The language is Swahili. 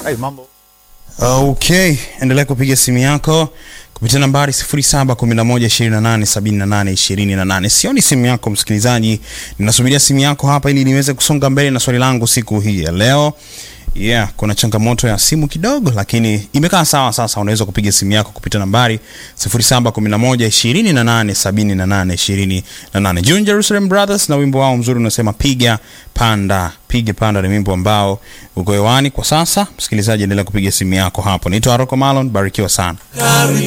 Hey, mambo. Okay, endelea kupiga simu yako kupitia nambari 0711287828. Sioni simu yako msikilizaji, ninasubiria simu yako hapa ili niweze kusonga mbele na swali langu siku hii ya leo. Yeah, kuna changamoto ya simu kidogo, lakini imekaa sawa. Sasa unaweza kupiga simu yako kupitia nambari 0711287828. June Jerusalem Brothers na wimbo wao mzuri unasema piga panda. Piga panda ni wimbo ambao uko hewani kwa sasa. Msikilizaji, endelea kupiga simu yako hapo. Naitwa Aroko Malon, barikiwa sana.